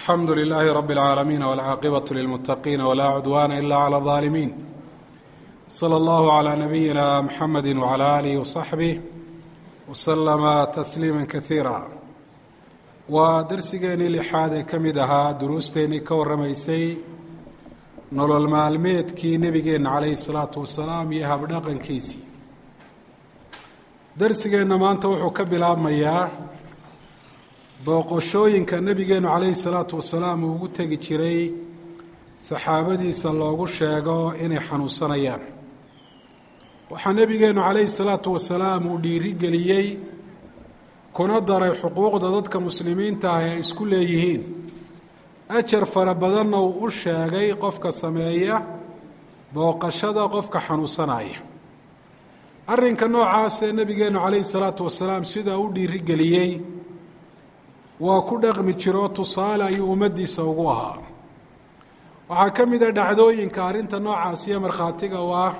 alxamdu lilaahi rabi اlcaalamiin wاlcaaqibaة lilmuttaqiina wlaa cudwaana ila clى اظaalimiin slى اllahu عlى nabiyina mxamedi wعlى alih وصaxbih wslama tasliima kaiira waa darsigeenii lixaad ee ka mid ahaa duruusteennii ka warramaysay nolol maalmeedkii nebigeenna calayhi الsalaatu wasalaam iyo habdhaqankiisii darsigeenna maanta wuxuu ka bilaabmayaa booqoshooyinka nebigeennu calayhi salaatu wasalaam uu ugu tegi jiray saxaabadiisa loogu sheego inay xanuunsanayaan waxaa nebigeennu calayhi salaatu wasalaam uu dhiirigeliyey kuna daray xuquuqda dadka muslimiinta ah ee ay isku leeyihiin ajar fara badanna uu u sheegay qofka sameeya booqashada qofka xanuunsanaya arrinka noocaasee nebigeennu calayhi salaatu wasalaam sidaa u dhiirigeliyey waa ku dhaqmi jiro tusaale ayuu ummaddiisa ugu ahaa waxaa ka mid a dhacdooyinka arrinta noocaasiyo markhaatiga u ah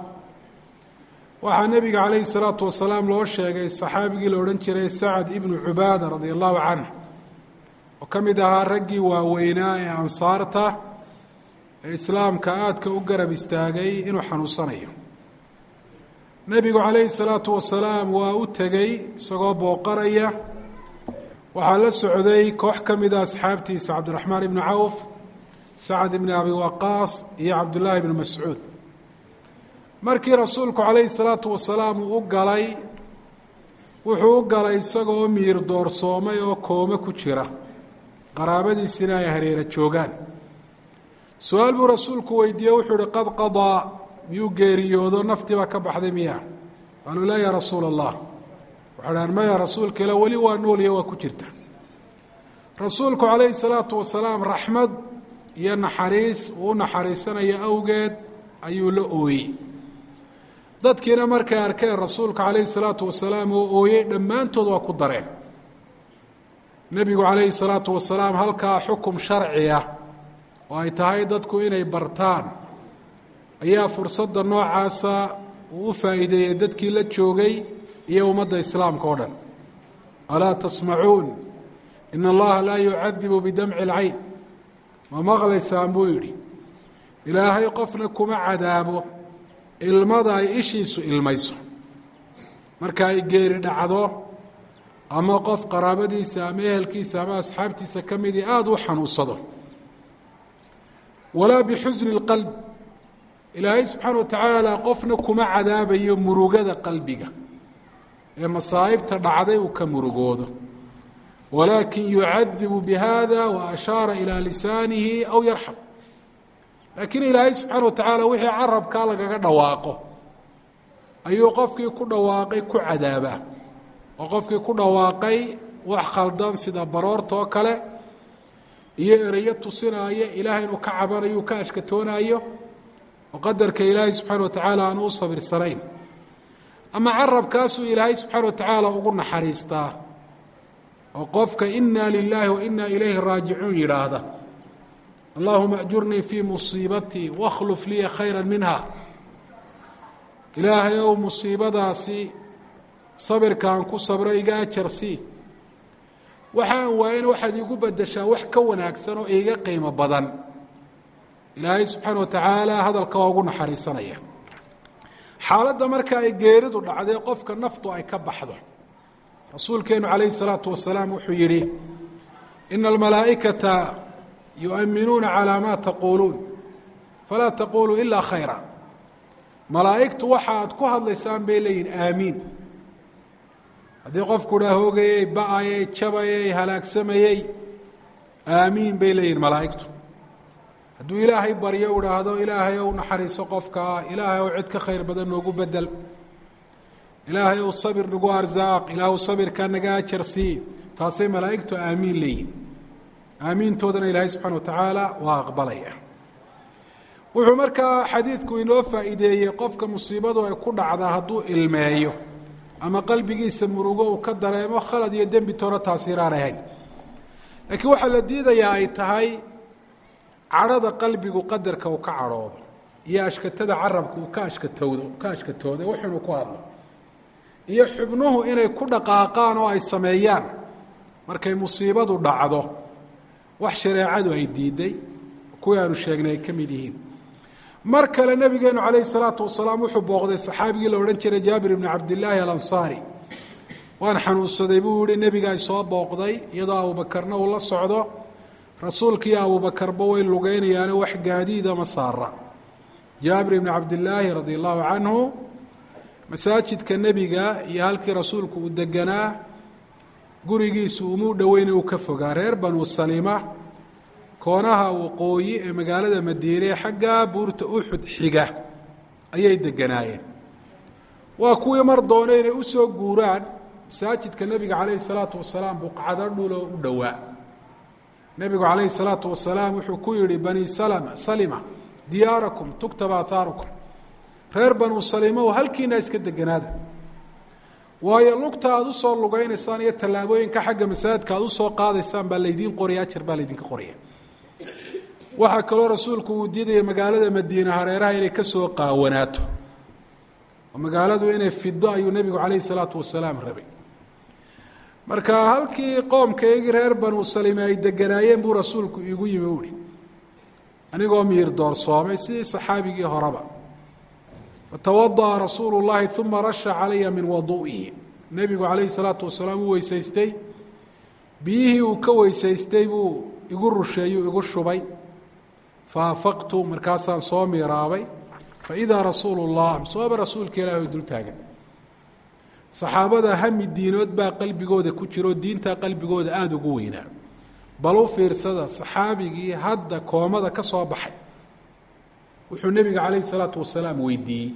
waxaa nebiga calayhi salaatu wasalaam loo sheegay saxaabigii la odhan jiray sacad ibnu cubaada radia allahu canh oo ka mid ahaa raggii waaweynaa ee ansaarta ee islaamka aadka u garab istaagay inuu xanuunsanayo nebigu calayhi salaatu wasalaam waa u tegey isagoo booqanaya waxaa la socday koox ka mida asxaabtiisa cabdiraxmaan ibnu cawf sacad ibni abi waqaas iyo cabdullaahi ibnu mascuud markii rasuulku calayhi salaatu wasalaam uu u galay wuxuu u galay isagoo miir doorsoomay oo koome ku jira qaraabadiisina ay hareera joogaan su-aal buu rasuulku weydiiye wuxuu uhi qad qadaa miyuu geeriyoodo naftiiba ka baxday miya qaaluu laa yaa rasuula allah waxay dhahan maya rasuulka ila weli waa noolya waa ku jirta rasuulku calayhi salaatu wasalaam raxmad iyo naxariis uu u naxariisanayo awgeed ayuu la ooyey dadkiina markay arkeen rasuulka calayhi salaatu wasalaam oo ooyey dhammaantood waa ku dareen nebigu calayhi salaatu wasalaam halkaa xukum sharciya oo ay tahay dadku inay bartaan ayaa fursadda noocaasa uu u faa'iideeyey dadkii la joogay iyo ummadda islaamka o dhan alaa tasmacuun in allaha laa yucadibu bidamci اlcayn ma maqlaysaan buu yidhi ilaahay qofna kuma cadaabo ilmada ay ishiisu ilmayso marka ay geeri dhacdo ama qof qaraabadiisa ama ehelkiisa ama asxaabtiisa ka midii aada u xanuunsado walaa bixusni اlqalb ilaahay subxaana wa tacaala qofna kuma cadaabayo murugada qalbiga ee masaa'ibta dhacday uu ka murugoodo walaakin yucadibu bihada wa ashaara ilaa lisaanihi aw yarxam laakiin ilaahay subxaana wa tacaala wixii carabkaa lagaga dhawaaqo ayuu qofkii ku dhawaaqay ku cadaabaa oo qofkii ku dhawaaqay wax khaldan sida baroorta oo kale iyo ereyo tusinaayo ilaahay inuu ka cabanayo uu ka ashkatoonaayo oo qadarka ilaahay subxaana wa tacaala aanu u sabirsanayn ama carabkaasuu ilaahay subxaana wa tacaala ugu naxariistaa oo qofka inaa lilaahi wa inaa ilayhi raajicuun yidhaahda allahuma ajurnii fii musiibatii wakhluf liya khayra minha ilaahay ow musiibadaasi sabirkaan ku sabro iga ajarsii waxaan waayana waxaad iigu bedeshaa wax ka wanaagsan oo iiga qiimo badan ilaahay subxaana wa tacaala hadalka waa ugu naxariisanaya xaaladda marka ay geeridu dhacday qofka naftu ay ka baxdo rasuulkeenu calayhi salaatu wasalaam wuxuu yidhi ina almalaa'ikata yu'minuuna calaa maa taquuluun falaa taquuluu ilaa khayra malaa'igtu waxa aad ku hadlaysaan bay leeyihin aamiin haddii qofku dhaa hoogayey ba-ayey jabayey halaagsamayey aamiin bay leeyihin malaa'igtu hadduu ilaahay baryo u dhaahdo ilaahay ou naxariiso qofkaa ilaahay ou cid ka khayr badan noogu bedel ilaahay ou sabir nagu arsaaq ilaahw sabirkaa naga ajar sii taasay malaa'igtu aamiin leeyihin aamiintoodana ilaahay subxana wa tacaala waa aqbalaya wuxuu markaa xadiidku inoo faa'iideeyey qofka musiibadu ay ku dhacdaa hadduu ilmeeyo ama qalbigiisa murugo uu ka dareemo khalad iyo dembi toona taasiiraan ahayn laakiin waxaa la diidayaa ay tahay cadhada qalbigu qadarka uu ka cadhoodo iyo ashkatada carabka uu ka ashkatowdo ka ashkatooda wuxunuu ku hadlo iyo xubnuhu inay ku dhaqaaqaan oo ay sameeyaan markay musiibadu dhacdo wax shareecadu ay diiday kuwii aanu sheegnay ay ka mid yihiin mar kale nabigeenu calayhi salaatu wasalaam wuxuu booqday saxaabigii la odhan jiray jaabir ibni cabdillaahi alansaari waan xanuunsaday buu yihi nebigaa soo booqday iyadoo abuubakarna uu la socdo rasuulkiiyo abuubakarba way lugeynayaano wax gaadiida ma saara jaabir ibni cabdillaahi radi allahu canhu masaajidka nebiga iyo halkii rasuulku uu deganaa gurigiisu umuu dhoweyna uu ka fogaa reer banu salima koonaha waqooyi ee magaalada madiine xagga buurta uxud xiga ayay deganaayeen waa kuwii mar doona inay u soo guuraan masaajidka nebiga calayhi salaatu wasalaam buqcado dhuloo u dhowaa nebigu calayhi salaatu wasalaam wuxuu ku yidhi bani salama salima diyaarakum tuktaba athaarukum reer banuu salima oo halkiina iska deganaada waayo lugta aada usoo lugeynaysaan iyo tallaabooyinka xagga masaajidka aada usoo qaadaysaan baa laydiin qoraya ajar baa laydinka qoraya waxaa kaloo rasuulku uu diidaya magaalada madiine hareeraha inay ka soo qaawanaato oo magaaladu inay fido ayuu nebigu calayhi salaatu wasalaam rabay marka halkii qoomkaygii reer banuu salime ay deganaayeen buu rasuulku iigu yimi uhi anigoo miir doorsoomay sidii saxaabigii horeba fatawada'a rasuulu llahi uma rasha calaya min wadu'ihi nebigu calayhi salaatu wasalaam uu weysaystay biyihii uu ka weysaystay buu igu rusheeyuu igu shubay faafaqtu markaasaan soo miiraabay faidaa rasuulu llah sooba rasuulka ilahi dul taagan saxaabada hami diinood baa qalbigooda ku jiro diintaa qalbigooda aada ugu weynaa bal u fiirsada saxaabigii hadda koomada ka soo baxay wuxuu nebiga calayhi salaatu wasalaam weydiiyey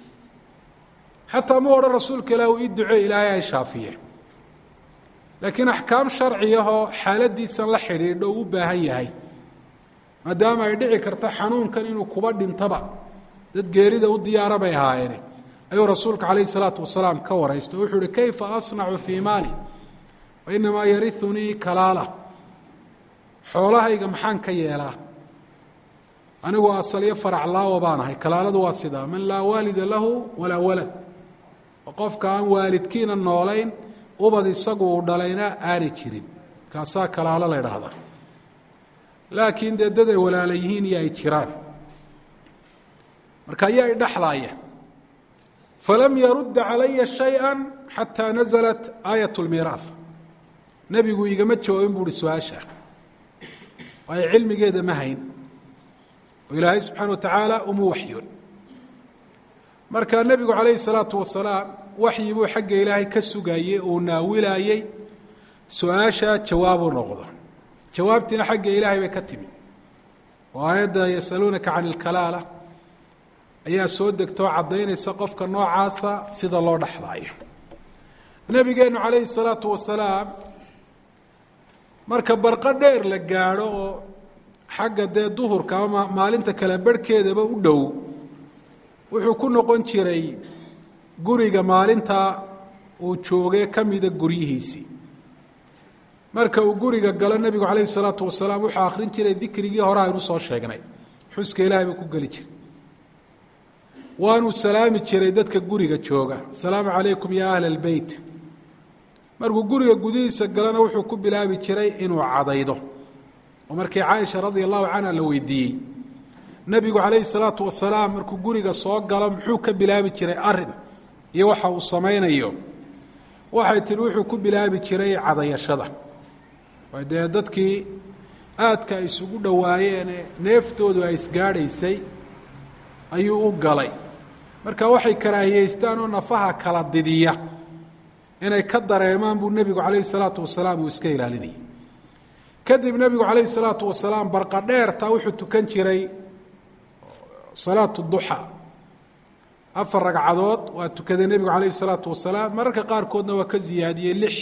xataa ma odhan rasuulka ilaah uu ii ducee ilaahay ay shaafiye laakiin axkaam sharciyahoo xaaladiisan la xidhiidho u u baahan yahay maadaama ay dhici karto xanuunkan inuu kuba dhintaba dad geerida u diyaara bay ahaayeene ayuu rasuulka calayhi salaatu wasalaam ka waraysto o wuxuu uhi kayfa asnacu fii maali wa inamaa yariunii kalaala xoolahayga maxaan ka yeelaa anigu asalyo faraclaawo baan ahay kalaaladu waa sidaa man laa waalida lahu walaa walad oo qofka aan waalidkiina noolayn ubad isagu uu dhalayna aanay jirin kaasaa kalaalo la ydhaahdaa laakiin dee dad ay walaala yihiin iyo ay jiraan marka ayaa idhaxlaaya falam yarudda calaya shayئa xataa naزlat aayat اlmiiraaث nebigu igama jawaabin bu uhi su-aasha waayo cilmigeeda ma hayn oo ilaahay subxaana wa tacaala uma waxyoon marka nebigu calayhi الsalaatu wasalaam waxyi buu xagga ilaahay ka sugayey uu naawilaayey su-aasha jawaabuu noqdo jawaabtiina xagga ilaahay bay ka timi oo aayadda yasaluunaka can اlkalaala ayaa soo degtoo caddaynaysa qofka noocaasa sida loo dhexlaayo nebigeenu calayhi الsalaatu wasalaam marka barqo dheer la gaadho oo xagga dee duhurka ama maalinta kale barhkeedaba u dhow wuxuu ku noqon jiray guriga maalinta uu joogay ka mida guryihiisii marka uu guriga galo nebigu calayhi الsalaatu wasalaam wuxuu akhrin jiray dikrigii hore aynu soo sheegnay xuska ilahay buu ku geli jiray waanuu salaami jiray dadka guriga jooga asalaamu calaykum ya ahla اlbeyt markuu guriga gudihiisa galana wuxuu ku bilaabi jiray inuu cadaydo oo markii caaisha radia allahu canha la weydiiyey nebigu calayhi salaatu wasalaam markuu guriga soo galo muxuu ka bilaabi jiray arin iyo waxa uu samaynayo waxay tihi wuxuu ku bilaabi jiray cadayashada waa dee dadkii aadka ay isugu dhowaayeene neeftoodu ay isgaadhaysay ayuu u galay marka waxay karaahiyeystaan oo nafaha kala didiya inay ka dareemaan buu nebigu calayhi salaatu wasalaam uu iska ilaalinayay kadib nebigu calayhi salaatu wasalaam barqa dheerta wuxuu tukan jiray salaatu duxa afar ragcadood waa tukaday nebigu calayhi salaatu wasalaam mararka qaarkoodna waa ka ziyaadiyey lix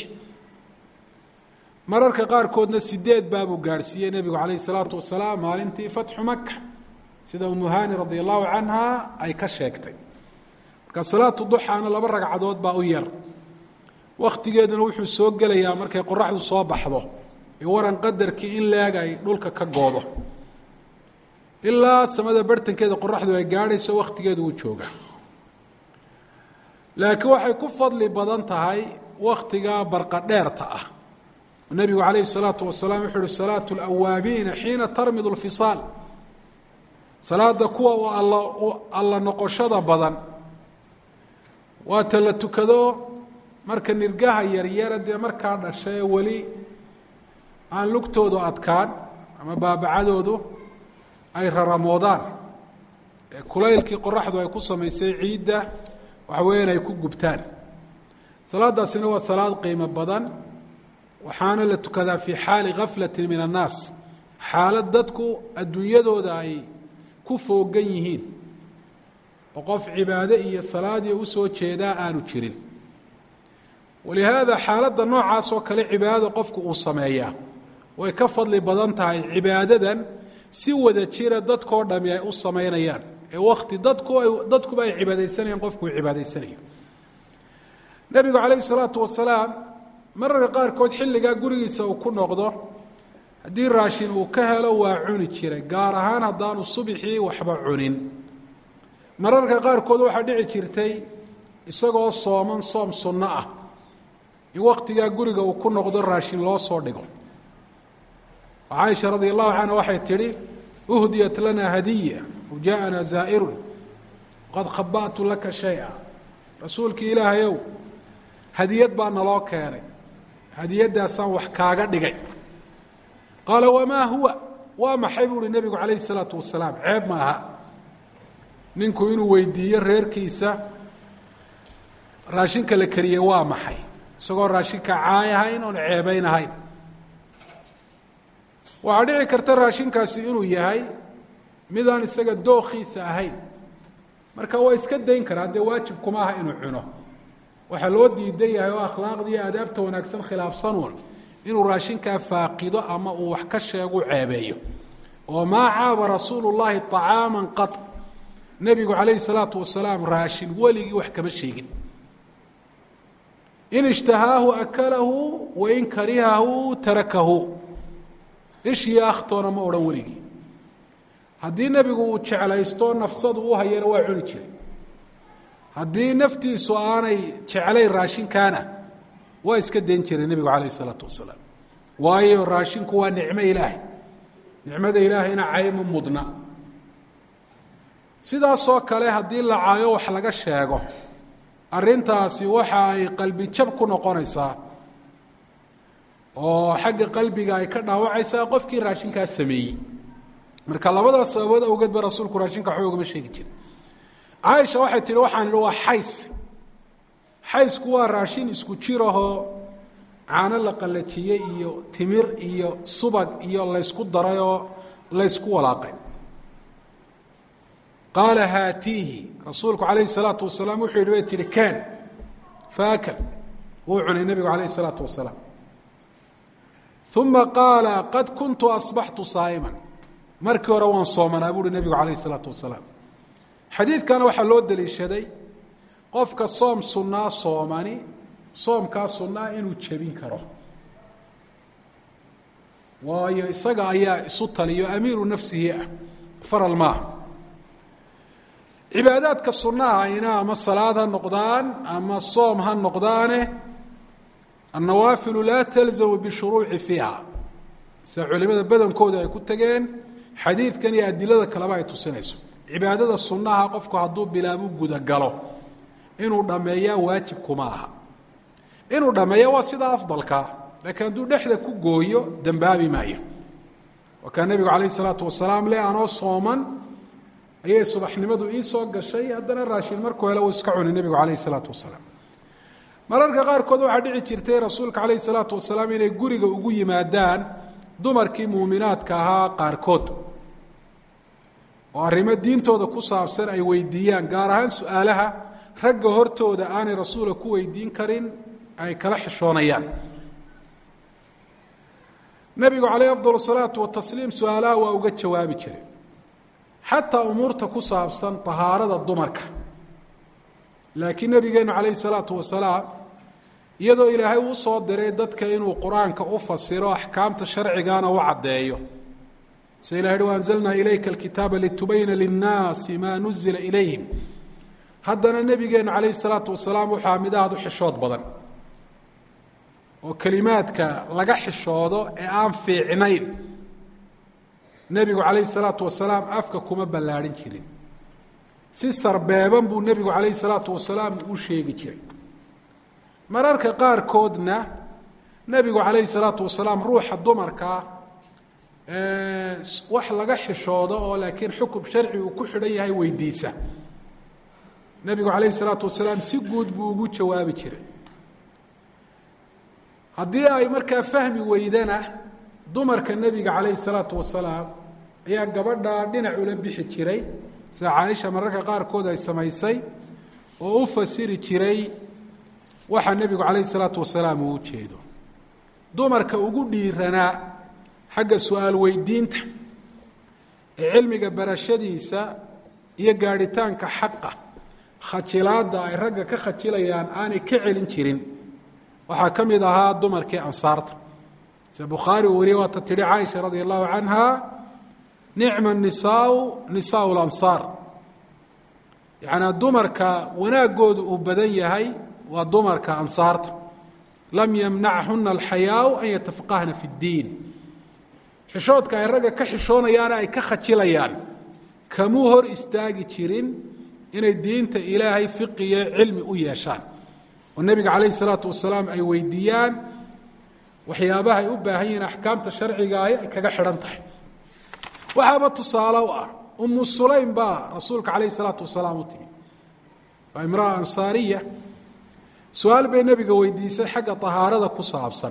mararka qaarkoodna sideed baabuu gaadhsiiyey nebigu calayhi salaatu wasalaam maalintii fatxu maka sida umuhani radia allahu canha ay ka sheegtay marka salaatu duxaana laba ragcadood baa u yar wakhtigeeduna wuxuu soo gelayaa markay qoraxdu soo baxdo ee waran qadarkii in leeg ay dhulka ka goodo ilaa samada bartankeeda qoraxdu ay gaadhayso wakhtigeedu uu joogaa laakiin waxay ku fadli badan tahay wakhtiga barqa dheerta ah nebigu calayhi الsalaatu wasalaam wuxuu uhi salaatu اlawaabiina xiina tarmidu اlfisaal salaada kuwa u alla alla noqoshada badan waata la tukado marka nirgaha yaryara dee markaa dhasha ee weli aan lugtoodu adkaan ama baabacadoodu ay raramoodaan ee kulaylkii qoraxdu ay ku samaysay ciidda waxa weeyaan ay ku gubtaan salaadaasina waa salaad qiimo badan waxaana la tukadaa fii xaali gaflati min annaas xaalad dadku adduunyadooda ay ku foogan yihiin oo qof cibaado iyo salaadii usoo jeedaa aanu jirin walihaada xaaladda noocaas oo kale cibaadada qofku uu sameeyaa way ka fadli badan tahay cibaadadan si wada jira dadkoo dhami ay u samaynayaan ee wakti dadku ay dadkuba ay cibaadaysanayaan qofku uu cibaadaysanayo nebigu calayhi salaatu wasalaam mararka qaarkood xilligaa gurigiisa uu ku noqdo haddii raashin uu ka helo waa cuni jiray gaar ahaan haddaanu subixii waxba cunin mararka qaarkood waxaa dhici jirtay isagoo sooman soom sunno ah in waktigaa guriga uu ku noqdo raashin loo soo dhigo caaisha radi allahu canha waxay tidhi uhdiyat lana hadiya wajaaءana zaa'irun qad khaba'tu laka shaya rasuulkii ilaahayow hadiyad baa naloo keenay hadiyaddaasaan wax kaaga dhigay qaala wamaa huwa waa maxay buu uhi nebigu calayhi الsalaatu wasalaam ceeb ma aha ninku inuu weydiiyo reerkiisa raashinka la kariyey waa maxay isagoo raashinka caay ahayn oon ceebayn ahayn waxaa dhici karta raashinkaasi inuu yahay midaan isaga dookhiisa ahayn marka waa iska dayn karaa dee waajib kuma aha inuu cuno waxaa loo diidan yahay oo akhlaaqda iyo aadaabta wanaagsan khilaafsanuun inuu raashinkaa faaqido ama uu wax ka sheegu ceebeeyo oo maa caaba rasuulu llaahi طacaama qad nebigu calayhi salaatu wasalaam raashin weligii wax kama sheegin in ishtahaahu akalahu wain karihahu tarakahu ishii akhtoona ma odhan weligii haddii nebigu uu jeclaysto nafsadu u hayana waa cuni jiray haddii naftiisu aanay jeclayn raashinkaana waa iska dayn jiray nebigu calayh isalaatu wasalaam waayo raashinku waa nicmo ilaahay nicmada ilaahayna cayma mudna sidaasoo kale haddii la caayo wax laga sheego arrintaasi waxa ay qalbi jab ku noqonaysaa oo xagga qalbiga ay ka dhaawacaysaa qofkii raashinkaa sameeyey marka labadaas sababood awgeed ba rasuulku raashinka waxba ugama sheegi jirin caaisha waxay tihi waxaan idhi waa xays xaysku waa raashin isku jirahoo caano la qallajiyey iyo timir iyo subag iyo laysku daray oo laysku walaaqay qaala haatiihi rasuulku calayhi salaatu wasalaam wuxuu yidhi bay tihi kaan faakal wuu cunay nebigu calayhi salaatu wasalaam uma qaala qad kuntu asbaxtu saa'iman markii hore waan soomanaa buuhi nebigu calayhi salaatu wasalaam xadiidkana waxaa loo deliishaday qofka soom sunnaa soomani soomkaa sunnaa inuu jebin karo waayo isaga ayaa isu taliyo amiiru nafsihi ah faral maaha cibaadaadka sunnaha ayna ama salaad ha noqdaan ama soom ha noqdaane annawaafilu laa talzamu bishuruuci fiiha sida culimada badankooda ay ku tegeen xadiidkan iyo adilada kaleba ay tusinayso cibaadada sunnaha qofku hadduu bilaabu gudagalo inuu dhammeeyaa waajib kuma aha inuu dhammeeya waa sida afdalkaa laakiin hadduu dhexda ku gooyo dembaabi maayo waa kaa nebigu calayh isalaatu wasalaam le anoo sooman ayay subaxnimadu ii soo gashay haddana raashin markuu hele uu iska cuni nebigu calayh isalaatu wasalaam mararka qaarkood waxaa dhici jirtay rasuulka calayhi salaatu wasalaam inay guriga ugu yimaadaan dumarkii muuminaadka ahaa qaarkood oo arrimo diintooda ku saabsan ay weydiiyaan gaar ahaan su-aalaha ragga hortooda aanay rasuula ku weydiin karin ay kala xishoonayaan nebigu calayh afdal salaatu watasliim su-aalaha waa uga jawaabi jiray xataa umuurta ku saabsan tahaarada dumarka laakiin nebigeennu calayhi salaatu wasalaam iyadoo ilaahay uu soo diray dadka inuu qur-aanka u fasiro axkaamta sharcigana u caddeeyo se ilah hi waanzalnaa ilayka alkitaaba litubayna linnaasi maa nuzila ilayhim haddana nebigeennu calayhi salaatu wasalaam wuxuu amidahaad u xishood badan oo kelimaadka laga xishoodo ee aan fiicnayn nebigu calayhi salaatu wasalaam afka kuma ballaadhin jirin si sarbeeban buu nebigu calayhi salaatu wasalaam u sheegi jiray mararka qaarkoodna nebigu calayhi salaatu wasalaam ruuxa dumarkaa wax laga xishoodo oo laakiin xukum sharci uu ku xidhan yahay weydiisa nebigu calayhi salaatu wasalaam si guud buu ugu jawaabi jiray haddii ay markaa fahmi weydana dumarka nebiga calayhi salaatu wasalaam ayaa gabadhaa dhinac ula bixi jiray sida caaisha mararka qaarkood ay samaysay oo u fasiri jiray waxa nebigu calayhi salaatu wasalaam uu u jeedo dumarka ugu dhiiranaa xagga su-aal weydiinta ee cilmiga barashadiisa iyo gaadhitaanka xaqa khajilaadda ay ragga ka khajilayaan aanay ka celin jirin waxaa ka mid ahaa dumarkii ansaarta sida bukhaari uu wariyey waata tidhi caaisha radia allahu canha nicma nisaau nisaau lansaar yacnaa dumarka wanaaggoodu uu badan yahay waa dumarka ansaarta lam yamnachuna alxayaau an yatafaqahna fi اddiin xishoodka ay ragga ka xishoonayaana ay ka khajilayaan kamuu hor istaagi jirin inay diinta ilaahay fiqiyo cilmi u yeeshaan oo nebiga calayhi salaatu wasalaam ay weydiiyaan waxyaabaha ay u baahan yihiin axkaamta sharcigaahi ay kaga xidhan tahay waxaaba tusaale u ah umu sulaym baa rasuulka calayhi salaatu wasalaam u timi waa imraa ansaariya su-aal bay nebiga weydiisay xagga tahaarada ku saabsan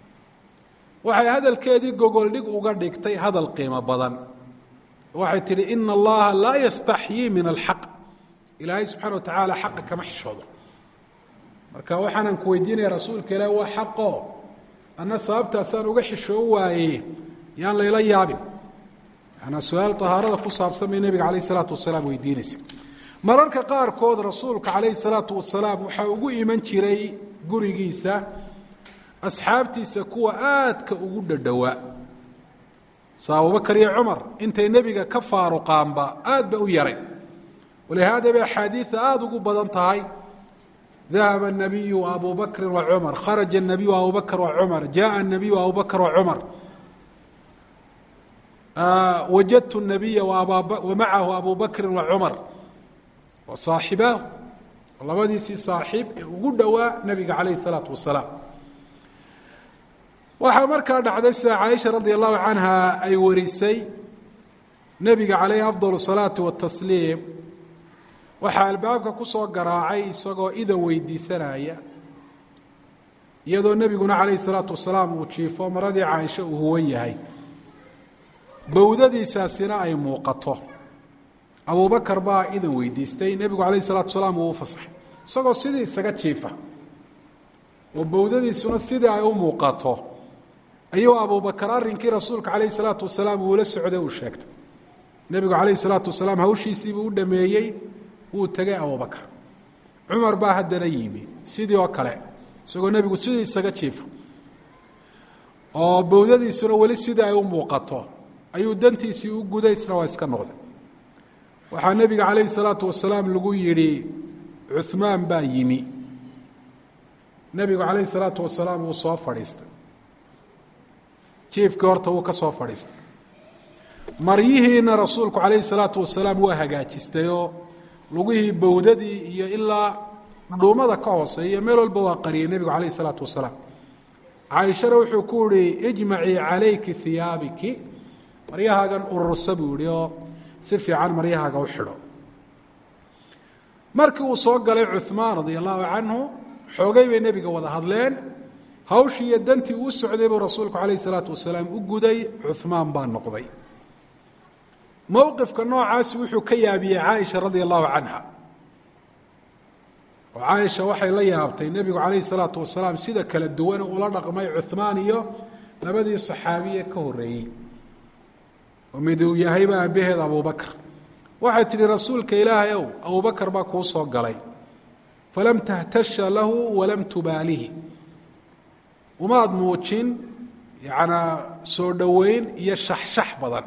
waxay hadalkeedii gogoldhig uga dhigtay hadal qiimo badan waxay tidhi ina allaha laa yastaxyii min alxaq ilaahay subxana wa tacaala xaqa kama xishoodo marka waxaanan ku weydiinaya rasuulka ilaah waa xaqo anna sababtaasaan uga xishoo waaye yaan layla yaabin yanaa su-aal tahaarada ku saabsan bay nebiga calayh isalaatu wasalaam weydiinaysa mararka qaarkood rasuulka calayhi salaatu wasalaam waxaa ugu iman jiray gurigiisa asxaabtiisa kuwa aadka ugu dhadhowaa sa abubakar iyo cumar intay nebiga ka faaruqaanba aad ba u yaray walihaada bay axaadiida aada ugu badan tahay dahaba الnabiyu abu bakri wacumar kharaja الnabiyu abu bakr wacumar jaءa الnabiyu abu bakr wacumar wajadtu الnabiya wamacahu abu bakri wacumar wa saaxibaahu labadiisii saaxiib ee ugu dhowaa nebiga calayh الsalaatu wasalaam waxaa markaa dhacday sida caaisha radi allahu canha ay warisay nebiga calayhi afdal الsalaati watasliim waxaa albaabka ku soo garaacay isagoo ida weydiisanaya iyadoo nebiguna calayhi salaatu wasalaam uu jiifo maradii caaisho uu huwan yahay bowdadiisaasina ay muuqato abubakar baa idan weydiistay nebigu calayhi salatu wasalaam uu u fasaxay isagoo sidii isaga jiifa oo bowdadiisuna sidii ay u muuqato ayuu abubakar arrinkii rasuulka calayhi salaatu wasalaam uula socday uu sheegtay nebigu calayhi salaatu wasalaam hawshiisiibuu u dhameeyey wuu tegay abubakar cumar baa haddana yimi sidii oo kale isagoo nebigu sidii isaga jiifa oo bowdadiisuna weli sidii ay u muuqato ayuu dantiisii u guday isna waa iska noqday waxaa nebiga calayhi salaatu wasalaam lagu yidhi cuhmaan baa yimi nebigu calayhi salaatu wasalaam wuu soo fadhiistay jiifkii horta wuu ka soo fadhiistay maryihiina rasuulku calayhi salaatu wasalaam waa hagaajistayoo lugihii bowdadii iyo ilaa dhuumada ka hooseeya meel walba waa qariyay nebigu calayh isalaatu wasalaam caaishana wuxuu ku yihi ijmacii calayki hiyaabiki maryahaagan urursa buu yihi oo si fiican maryahaaga u xidho markii uu soo galay cuhmaan radia allahu canhu xoogay bay nebiga wada hadleen hawshii iyo dantii uu socday buu rasuulku calayh isalaatu wasalaam u guday cuhmaan baa noqday mowqifka noocaasi wuxuu ka yaabiyey caaisha radia allahu canha oo caaisha waxay la yaabtay nebigu calayhi salaatu wasalaam sida kala duwan ula dhaqmay cuhmaan iyo labadii saxaabiye ka horreeyey oo mid uu yahayba aabbaheed abubakr waxay tidhi rasuulka ilaahay ow abubakar baa kuu soo galay falam tahtasha lahu walam tubaalihi umaad muujin yacnaa soo dhoweyn iyo shaxshax badan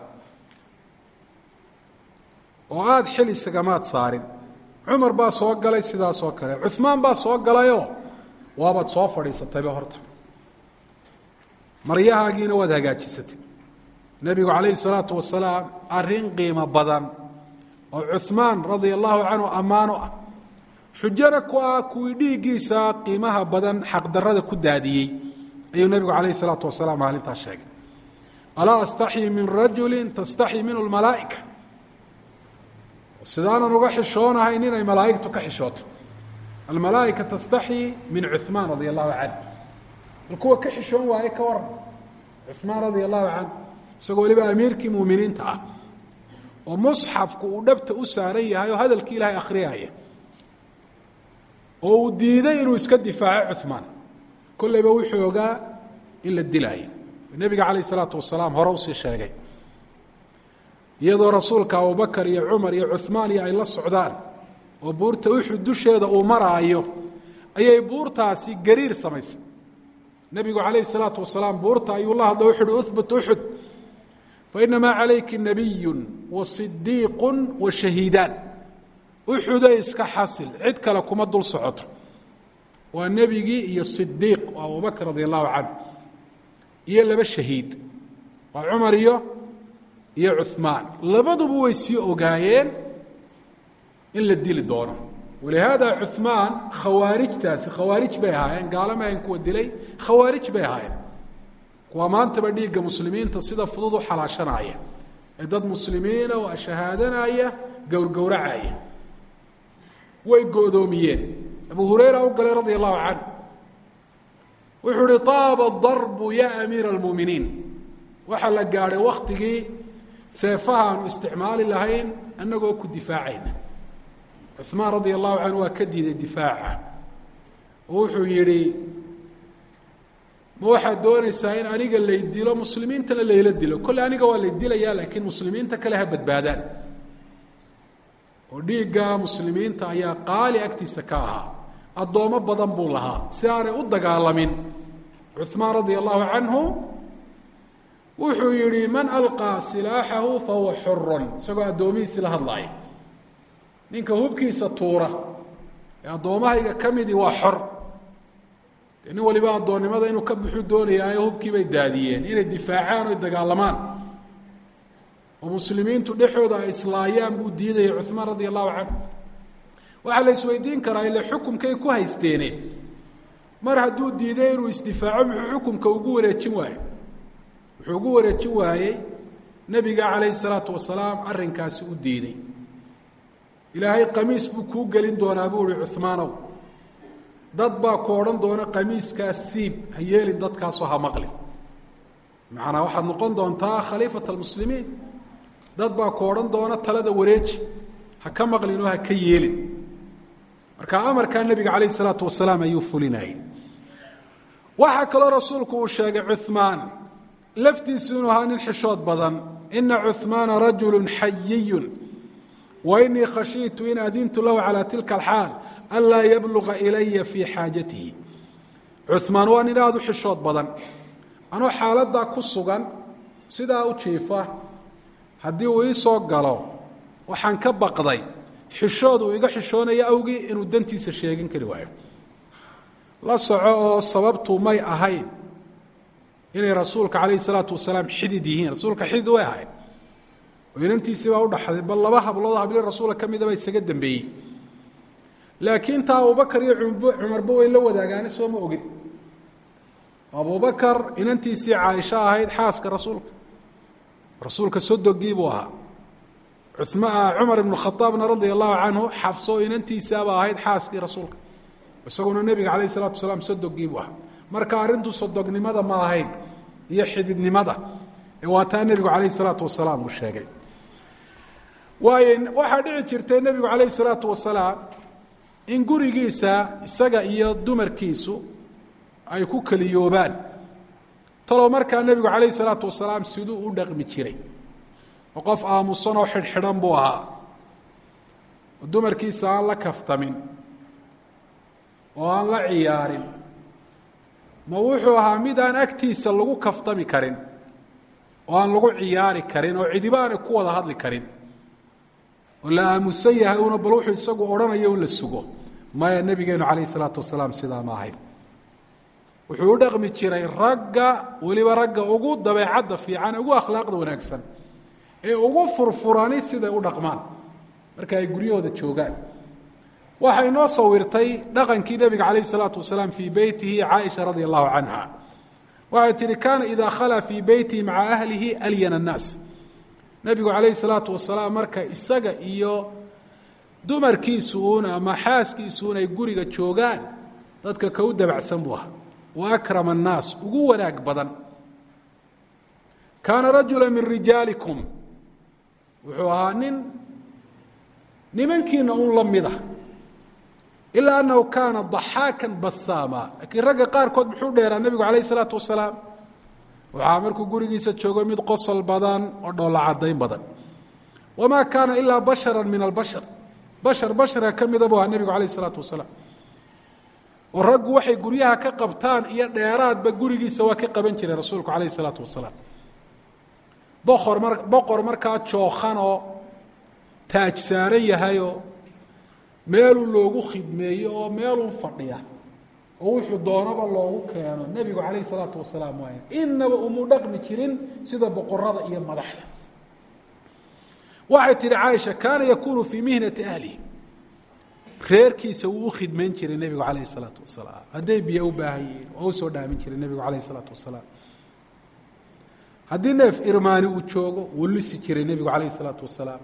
oo aada xil isagamaad saarin cumar baa soo galay sidaas oo kale cuhmaan baa soo galayoo waabaad soo fadhiisatayba horta maryahaagiina waad hagaajisatay nebigu calayhi salaatu wasalaam arrin qiimo badan oo cuhmaan radia allahu canhu ammaano ah xujana ku ah kuwii dhiiggiisa qiimaha badan xaqdarrada ku daadiyey ayuu nebigu calayhi salaatu wasalaam maalintaas sheegay alaa astaxyi min rajulin tastaxyi minhu lmalaa'ika sidaanan uga xishoonahayn inay malaa'igtu ka xishooto almalaa'ika tastaxyi min cuhmaan radia allahu canh bal kuwa ka xishoon waaye ka waran cuhmaan radia allahu canh isagoo weliba amiirkii muuminiinta ah oo musxafku uu dhabta u saaran yahay oo hadalkii ilaahay akhriyaya oo uu diiday inuu iska difaaco cuhmaan kolleyba wuxuu ogaa in la dilaayo nebiga calayh isalaatu wasalaam hore usii sheegay iyadoo rasuulka abubakar iyo cumar iyo cuhmaan iyo ay la socdaan oo buurta uxud dusheeda uu maraayo ayay buurtaasi gariir samaysay nebigu calayhi salaatu wasalaam buurta ayuu la hadlo wuxu uhi uhbut uxud fainamaa calayki nabiyun wa sidiiqun wa shahiidaan uxuday iska xasil cid kale kuma dul socoto waa nebigii iyo sidiiq oo abubakr radia allahu canhu iyo laba shahiid waa cumar iyo iyo cuhmaan labaduba way sii ogaayeen in la dili doono walihaada cuhmaan khawaarijtaasi khawaarij bay ahaayeen gaalama ahayn kuwa dilay khawaarij bay ahaayeen kuwa maantaba dhiigga muslimiinta sida fudud u xalaashanaya ee dad muslimiina oo shahaadanaya gowrgowracaya way go-doomiyeen abu hurayra u galay radia allahu canhu wuxuu uhi taaba darbu ya amiira almuuminiin waxaa la gaadhay waktigii seefaha aanu isticmaali lahayn annagoo ku difaacayna cuhmaan radia allahu canhu waa ka diiday difaaca oo wuxuu yidhi ma waxaad doonaysaa in aniga lay dilo muslimiintana layla dilo kolle aniga waa lay dilayaa laakiin muslimiinta kale ha badbaadaan oo dhiigga muslimiinta ayaa qaali agtiisa ka ahaa addoommo badan buu lahaa si aanay u dagaalamin cuhmaan radia allahu canhu wuxuu yidhi man alqaa silaaxahu fahuwa xurun isagoo addoomihiisii la hadlaaya ninka hubkiisa tuura ee addoommahayga ka midii waa xor dee nin waliba addoonnimada inuu ka buxu doonayaayo hubkii bay daadiyeen inay difaacaan oy dagaalamaan oo muslimiintu dhexooda ay islaayaan buu diidaya cuhmaan radia allahu canhu waxaa la isweydiin karaa ile xukumkay ku haysteene mar hadduu diiday inuu isdifaaco muxuu xukumka ugu wareejin waayo wuxuu ugu wareejin waayey nebiga calayhi salaatu wasalaam arrinkaasi u diiday ilaahay qamiis buu kuu gelin doonaa buu uhi cuhmaanow dad baa ku odhan doona qamiiskaas siib ha yeelin dadkaasoo ha maqlin macanaa waxaad noqon doontaa khaliifat almuslimiin dad baa ku odhan doona talada wareeji ha ka maqlin oo ha ka yeelin marka amarkaa nebiga calayh isalaatu wasalaam ayuu fulinayay waxaa kaloo rasuulku uu sheegay cuhmaan laftiisu inuu ahaa nin xishood badan ina cuhmaana rajulu xayiyun wa inii khashiitu in adintu lahu calaa tilka alxaal anlaa yabluga ilaya fii xaajatihi cuhmaan waa nin aada u xishood badan anuu xaaladdaa ku sugan sidaa u jiifa haddii uu ii soo galo waxaan ka baqday xishood uu iga xishoonayo awgii inuu dantiisa sheegin kari waayo la soco oo sababtu may ahayn inay rasuulka calayhi salaatu wasalaam xidid yihiin rasuulka xidid way ahayn oo inantiisii baa u dhaxday bal laba hablood habli rasuula ka midaba isaga dambeeyey laakiin taa abubakar iyo cumarba way la wadaagaane soo ma ogin abubakar inantiisii caaisho ahayd xaaska rasuulka rasuulka sodogii buu ahaa cumar ibnu khaaabna radia allahu canhu xafso inantiisaaba ahayd xaaskii rasuulka isaguna nebiga calayh salatu wasalaam sodogii buu ahaa marka arrintu sodognimada ma ahayn iyo xididnimada ee waa taa nebigu calayh salaatu wasalaam uu sheegay waayo waxaa dhici jirtay nebigu calayh salaatu wasalaam in gurigiisa isaga iyo dumarkiisu ay ku keliyoobaan talow markaa nebigu calayh salaatu wasalaam siduu u dhaqmi jiray oo qof aamusan oo xidhxidhan buu ahaa oo dumarkiisa aan la kaftamin oo aan la ciyaarin ma wuxuu ahaa mid aan agtiisa lagu kaftami karin oo aan lagu ciyaari karin oo cidiba aanay ku wada hadli karin oo la aamusan yahay una bal wuxuu isagu odhanayo un la sugo maya nebigeenu calayh isalaatu wasalaam sidaa ma ahayn wuxuu u dhaqmi jiray ragga weliba ragga ugu dabeecadda fiican ugu akhlaaqda wanaagsan ee ugu furfurani siday u dhaqmaan marka ay guryahooda joogaan waxay noo sawirtay dhaqankii nebiga calayh isalaatu wasalaam fii beytihi caaisha radia allahu canha waxay tihi kaana idaa khalaa fii beytihi maca ahlihi alyana annaas nebigu calayhi salaatu wasalaam marka isaga iyo dumarkiisu uun ama xaaskiisu un ay guriga joogaan dadka ka u dabacsan buu ahaa wa akrama annaas ugu wanaag badan kaana rajula min rijaalikum wuxuu ahaa nin nimankiina un la mid ah ilaa annahu kaana daxaakan basaama laakiin ragga qaarkood muxuu dheeraa nebigu calayh isalaatu wasalaam waxaa markuu gurigiisa joogo mid qosol badan oo dhoolla caddayn badan wamaa kaana ilaa bashara min albashar bashar basharka ka mida buu ahaa nebigu calayh isalaatu wasalaam oo raggu waxay guryaha ka qabtaan iyo dheeraadba gurigiisa waa ka qaban jiray rasuulku calayh isalaatu wasalaam boqor mar boqor markaa jookhan oo taaj saaran yahayoo meeluu loogu khidmeeyo oo meeluu fadhiya oo wuxuu doonaba loogu keeno nebigu calayh isalaatu wasalaam waay inaba umu dhaqmi jirin sida boqorada iyo madaxda waxay tihi caaisha kaana yakuunu fii mihnati ahlihi reerkiisa wuu u khidmayn jiray nebigu calayh isalaatu wasalaam hadday biyo u baahan yihiin waa usoo dhaamin jiray nebigu calayh isalaatu wasalaam haddii neef irmaani uu joogo wuu lisi jiray nebigu calayh isalaatu wasalaam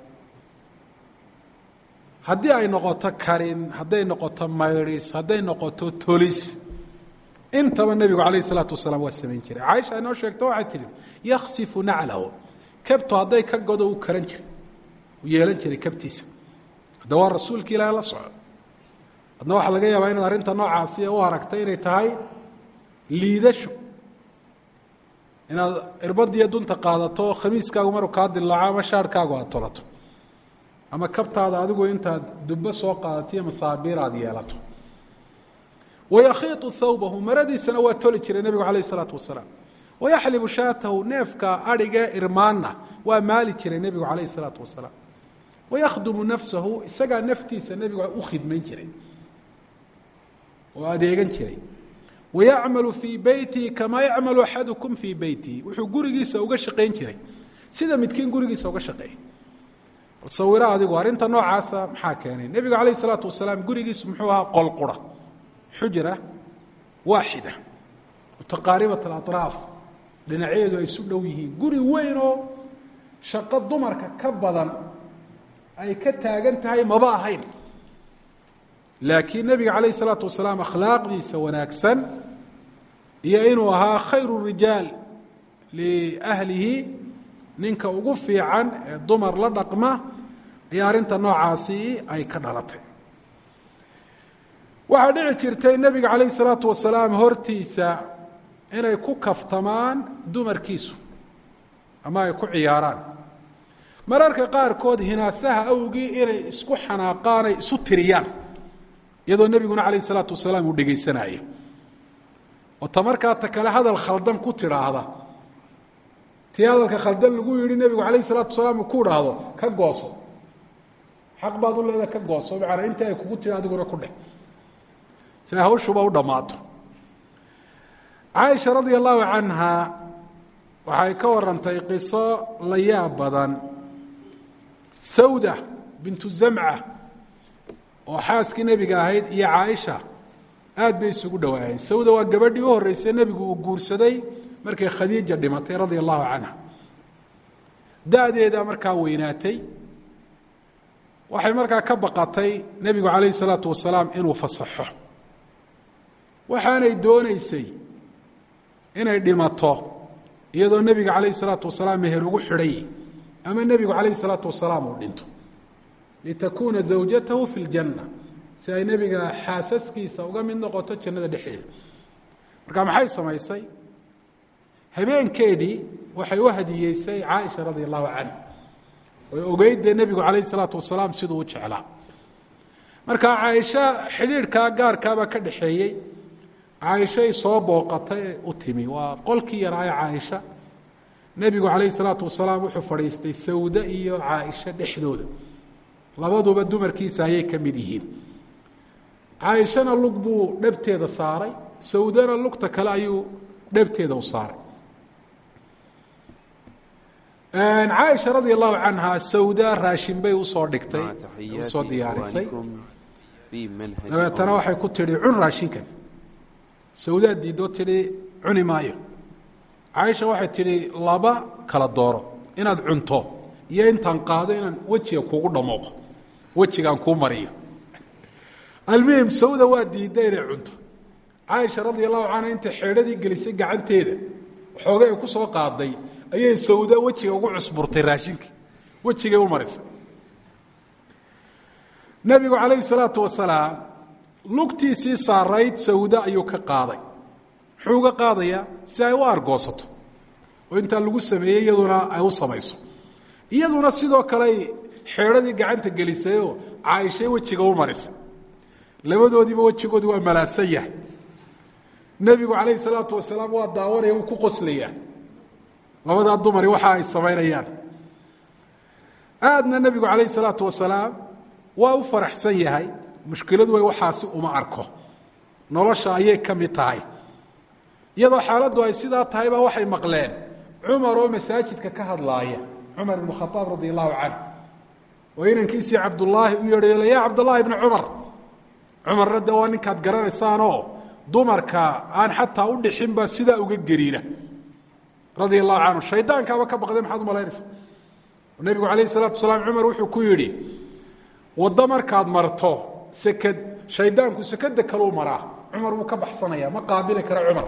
haddii ay noqoto karin hadday noqoto maydhis hadday noqoto tolis intaba nebigu calayh isalaatu wasalaam waa samayn jiray caaisha inoo sheegto waxay tihi yaksifu naclahu kabtu hadday ka godo uu karan jiray uu yeelan jiray kabtiisa hadda waa rasuulki ilaahi la soco adna waxaa laga yaabaa inaad arrinta noocaasi u aragtay inay tahay liidasho inaad irbadiyo dunta qaadato khamiiskaagu maruu kaa dilaaco ama shaarhkaagu aad tolato ama kabtaada adigu intaad dubbo soo qaadatiyo masaabiir aad yeelato wayakhiiطu thawbahu maradiisana waa toli jiray nebigu calayh isalaatu wasalaam wayaxlibu shaatahu neefka adhigee irmaanna waa maali jiray nebigu calayh isalaatu wasalaam wayakhdumu nafsahu isagaa naftiisa nebigu u khidmayn jiray oo adeegan jiray wayacmalu fii beytihi kamaa yacmalu axadukum fii beytihi wuxuu gurigiisa uga shaqayn jiray sida midkiin gurigiisa uga shaqeeya bal sawiro adigu arrinta noocaasa maxaa keenay nebigu calayh isalaatu wasalaam gurigiisu muxuu ahaa qolqura xujra waaxida mutaqaaribat alaطraaf dhinacyaeedu ay isu dhow yihiin guri weyn oo shaqo dumarka ka badan ay ka taagan tahay maba ahayn laakiin nebiga calayh isalaatu wasalaam akhlaaqdiisa wanaagsan iyo inuu ahaa khayru rijaal liahlihi ninka ugu fiican ee dumar la dhaqma ayaa arrinta noocaasi ay ka dhalatay waxaa dhici jirtay nebiga calayh isalaatu wasalaam hortiisa inay ku kaftamaan dumarkiisu ama ay ku ciyaaraan mararka qaarkood hinaasaha awgii inay isku xanaaqaan ay isu tiriyaan iyadoo nebiguna calayh isalaatu wasalaam uu dhegaysanaayo oo ta markaa ta kale hadal khaldan ku tidhaahda tii hadalka khaldan lagu yidhi nebigu calayh isalaatu wasalaam uu ku idhaahdo ka gooso xaq baad u leedaha ka gooso macanaa inta ay kugu tiri adiguna ku dheh si ay hawshuba u dhammaato caaisha radia allahu canha waxay ka warantay qiso la yaab badan sawda bintu zamca oo xaaskii nebiga ahayd iyo caaisha aad bay isugu dhowaayeen sawda waa gabadhii u horreysay nebigu uu guursaday markay khadiija dhimatay radia allahu canha da-deeda markaa weynaatay waxay markaa ka baqatay nebigu calayhi salaatu wasalaam inuu fasaxo waxaanay doonaysay inay dhimato iyadoo nebiga calayhi salaatu wasalaam meher ugu xidhay ama nebigu calayhi salaatu wasalaam uu dhinto litakuuna zawjatahu fi ljanna si ay nebiga xaasaskiisa uga mid noqoto jannada dhexdeeda marka maxay samaysay habeenkeedii waxay u hadiyeysay caaisha radia allahu canha oy ogeyd dee nebigu calayhi salaatu wasalaam siduu u jeclaa marka caaisha xidhiidhkaa gaarkaabaa ka dhexeeyey caaishay soo booqatay ee u timi waa qolkii yaraaye caaisha nebigu calayhi salaatu wasalaam wuxuu fadhiistay sawde iyo caaisha dhexdooda labaduba dumarkiisa ayay ka mid yihiin caaishana lug buu dhabteeda saaray sawdana lugta kale ayuu dhabteeda u saaray caaisha radia allahu canha sawda raashin bay usoo dhigtay usoo diyaarisay dabeetana waxay ku tidhi cun raashinkan sawdaa diidoo tidhi cuni maayo caaisha waxay tidhi laba kala dooro inaad cunto iyo intaan qaado inaan wejiga kugu dhamooqo wejigaan kuu mariyo almuhim sawda waa diidda inay cunto caaisha radia allahu canha intay xeedhadii gelisay gacanteeda xoogay ay ku soo qaaday ayay sawda wejiga ugu cusburtay raashinkii wejigay u marisay nebigu calayhi salaatu wasalaam lugtiisii saarayd sawda ayuu ka qaaday muxuu uga qaadayaa si ay u argoosato oo intaa lagu sameeyey iyaduna ay u samayso iyaduna sidoo kaley xeedhadii gacanta gelisayoo caaishay wejiga u marisay labadoodiiba wejigoodi waa malaasan yahay nebigu calayhi salaatu wasalaam waa daawanaya wuu ku qoslayaa labadaa dumari waxa ay samaynayaan aadna nebigu calayhi salaatu wasalaam waa u faraxsan yahay mushkiladu way waxaasi uma arko nolosha ayay ka mid tahay iyadoo xaaladdu ay sidaa tahay baa waxay maqleen cumar oo masaajidka ka hadlaaya cumar ibnu khaaab radia allahu canh oo inankiisii cabdullaahi u yeedhayo yaa cabdullaahi ibni cumar cumarna de waa ninkaad garanaysaanoo dumarka aan xataa u dhixin baa sidaa uga geriina radia allahu canhu shaydaankaaba ka baqday maxaad umalaynaysa nebigu calayhi salaatu wasalaam cumar wuxuu ku yidhi waddo markaad marto seked shaydaanku sekeda kaluu maraa cumar wuu ka baxsanaya ma qaabili kara cumar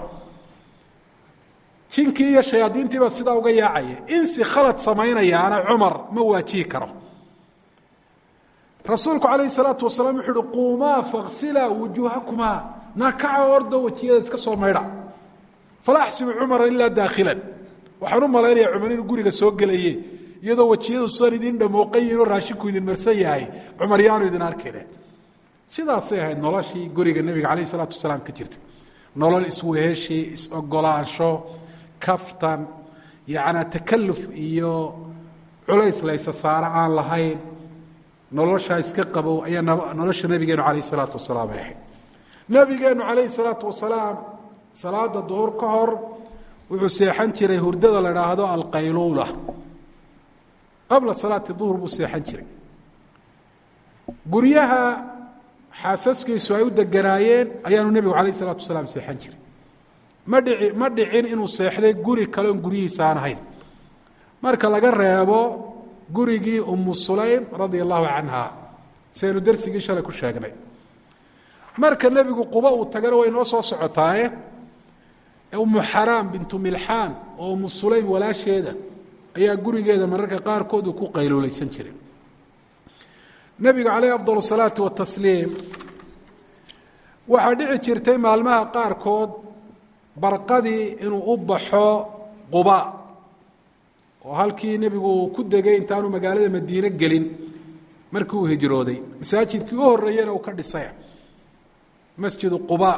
jinkii iyo shayaadiintiibaa sidaa uga yaacaya insi khalad samaynayaana cumar ma waajihi karo rasuulku calayhi salaatu wasalaam wuxuu uhi quumaa faksilaa wujuuhakumaa naakaca ordo wejiyada iska soo maydha fala axsibu cumara ilaa daakhilan waxaan u malaynayaa cumar inuu guriga soo gelaye iyadoo wejiyadu san idin dhamooqan yihin oo raashinku idin marsan yahay cumar yaanu idin arkayne sidaasay ahayd noloshii guriga nebiga calayh isalaatu wasalaam ka jirta nolol isweheshi is-ogolaansho kaftan yacnaa takaluf iyo culays laysa saaro aan lahayn noloshaa iska qabow ayaa nolosha nebigeenu calayh isalaatu wasalaam ay ahayd nebigeenu calayhi salaatu wasalaam salaada duhur ka hor wuxuu seexan jiray hurdada la dhaahdo alqayluula qabla salaati duhur buu seexan jiray guryaha xaasaskiisu ay u deganaayeen ayaanu nebigu calayh isalaatu wasalaam seexan jiray ma dhici ma dhicin inuu seexday guri kale oon guryihiisa aan ahayn marka laga reebo gurigii umu sulaym radia allahu canha siaynu dersigii shalay ku sheegnay marka nebigu quba uu tagana way noo soo socotaaye umu xaraam bintu milxaan oo umu sulaym walaasheeda ayaa gurigeeda mararka qaarkood uu ku qayluulaysan jiray nebiga calayh afdal salaati watasliim waxaa dhici jirtay maalmaha qaarkood barqadii inuu u baxo quba oo halkii nebigu ku degay intaanu magaalada madiine gelin markii uu hijrooday masaajidkii u horreeyena uu ka dhisay masjidu quba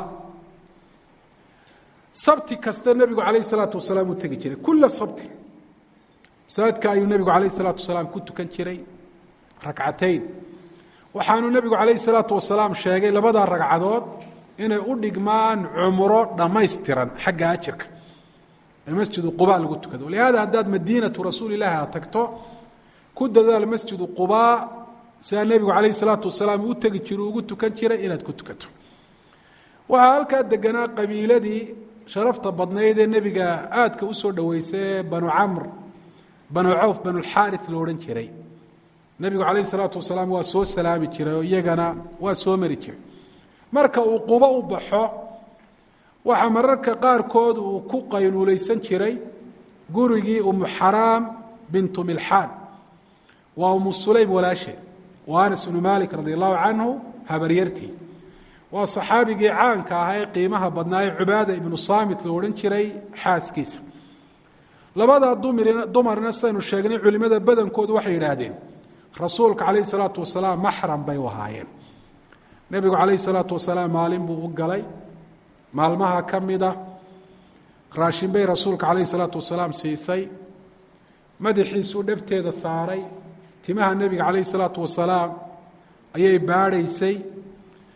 sabti kasta nebigu calayh salaatu wasalaam uu tegi jiray kula sabti masaajidka ayuu nebigu calayh salaatu wasalaam ku tukan jiray ragcatayn waxaanu nebigu calayh salaatu wasalaam sheegay labadaa ragcadood inay u dhigmaan cumro dhammaystiran xagga ajirka ee masjidu quba lagu tukado lihaada haddaad madiinatu rasuuli ilaahi aad tagto ku dadaal masjidu quba sidaa nebigu calayh salaatu wasalaam u tegi jiro ugu tukan jiray inaad ku tukato waxaa halkaa deganaa qabiiladii sharafta badnayd ee nebiga aadka u soo dhoweysay ee banu camr banu cawf banulxaari lo odhan jiray nebigu calayh salaatu wasalaam waa soo salaami jiray oo iyagana waa soo mari jiray marka uu qubo u baxo waxaa mararka qaarkood uu ku qayluulaysan jiray gurigii umu xaraam bintu milxaan waa umu sulaym walaasheed waa anas bnu malik radi allahu canhu habaryartii waa saxaabigii caanka ahaa ee qiimaha badnaa ee cubaada ibnu saamit lo odhan jiray xaaskiisa labadaa dumarna sidaynu sheegnay culimmada badankoodu waxay yidhaahdeen rasuulka calayhi salaatu wasalaam maxram bay u ahaayeen nebigu calayhi salaatu wasalaam maalin buu u galay maalmaha ka mida raashin bay rasuulka calayhi salaatu wasalaam siisay madaxiisuu dhabteeda saaray timaha nebiga calayhi salaatu wasalaam ayay baadhaysay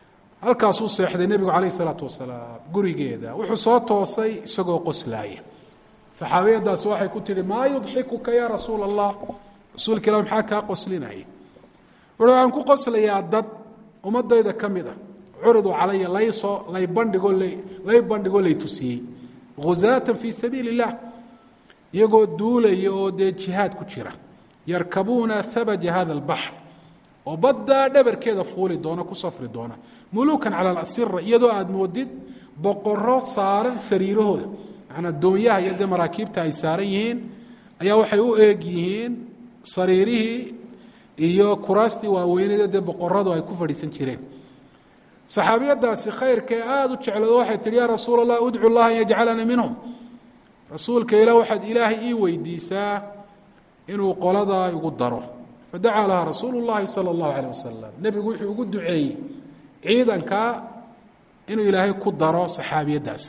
halkaasuu seexday nebigu calayh isalaatu wasalaam gurigeeda wuxuu soo toosay isagoo qoslaaya saxaabiyadaasi waxay ku tihi maa yudxikuka yaa rasuula allah rasuulka ilah maxaa kaa qoslinaya wuxuu waxaan ku qoslayaa dad ummadayda ka mid ah curidu calaya laysoo lay bandhigoo lay bandhigoo lay tusiyey ghuzaatan fii sabiili illah iyagoo duulaya oo dee jihaad ku jira yarkabuuna habaja hada albaxr oo baddaa dhabarkeeda fuuli doona ku safri doona mulukan cala alasira iyadoo aada moodid boqoro saaran sariirahooda manaa doonyaha iyo dee maraakiibta ay saaran yihiin ayaa waxay u eeg yihiin sariirihii iyo kuraastii waaweynada dee boqoradu ay ku fadhiisan jireen saxaabiyadaasi khayrkae aada u jeclado waxay tihi yaa rasuul allah udcu llaha an yajcalana minhum rasuulka ilah waxaad ilaahay ii weydiisaa inuu qoladaa igu daro fadacaa laha rasuulu llahi sala allahu caleyh wasalam nebigu wuxuu ugu duceeyey ciidanka inuu ilaahay ku daro saxaabiyaddaas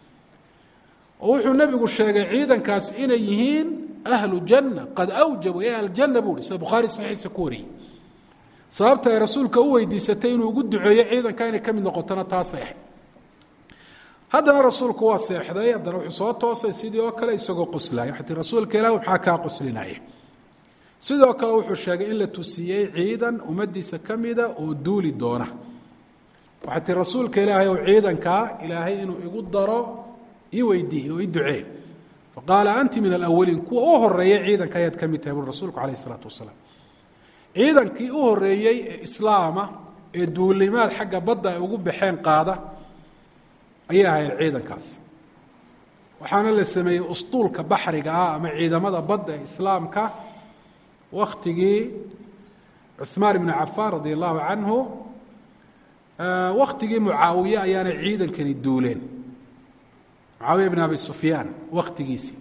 oo wuxuu nebigu sheegay ciidankaas inay yihiin ahlu janna qad awjabu ee aljanna buu hi sida bukhaari saxiixa ku wariyey sababta ay rasuulka u weydiisatay inuu ugu duceeyo ciidanka inay ka mid noqotona taasay ahayd haddana rasuulku waa seexday haddana wuxuu soo toosay sidii oo kale isagoo qoslaaya waxay tii rasuulka ilah maxaa kaa qoslinaya sidoo kale wuxuu sheegay in la tusiyey ciidan ummaddiisa ka mida oo duuli doona waxay tii rasuulka ilaahay ou ciidankaa ilaahay inuu igu daro ii weydiiye oo ii ducee faqaala anti min alawaliin kuwa u horeeyay ciidanka ayaad ka mid tahay bui rasuulku calayh isalaatu wasalaam ciidankii u horeeyey ee islaama ee duulimaad xagga badda ay ugu baxeen qaada ayay ahayd ciidankaas waxaana la sameeyey ustuulka baxriga ah ama ciidamada badda ee islaamka waktigii cuثmaan ibnu cafaan radi allahu canhu waktigii mucaawiye ayaana ciidankani duuleen mucaawiya bn abi sufyaan wakhtigiisii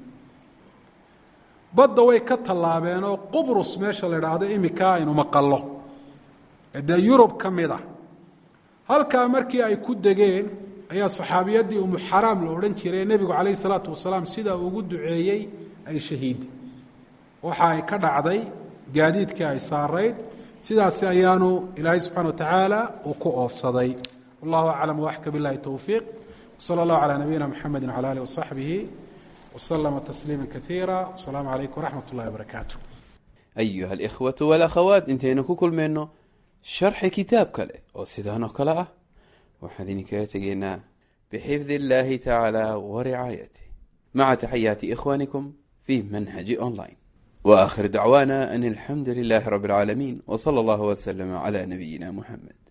badda way ka tallaabeen oo qubrus meesha la idhaahdo imika aynu maqallo ee dee yurub ka mid a halkaa markii ay ku degeen ayaa saxaabiyaddii umu xaraam la odhan jiray nebigu calayh isalaatu wasalaam sidaa ugu duceeyey ay shahiiday waxa ay ka dhacday gaadiidkii ay saarayd sidaasi ayaanu ilaahay subxana wa tacaala uu ku oofsaday wallahu aclam waxka billahi towfiiq wsala allahu calaa nabiyina mxamedi wcala alih wasaxbihi wslama tasliima kaiira wasalaamu calaykum waraxmat ullahi wabarakaatu ayuha alikhwatu walakhawaat intaynu ku kulmayno sharxi kitaab kale oo sidaan oo kale ah waxaan idinkaga tegaynaa bixifdi illahi tacaala waricaayatih maca taxayaati ikhwanikum fi manhaji online waakhir dacwaana an alxamdu lilahi rabi اlcaalamiin wsala allahu wslama cla nabiyina muxamed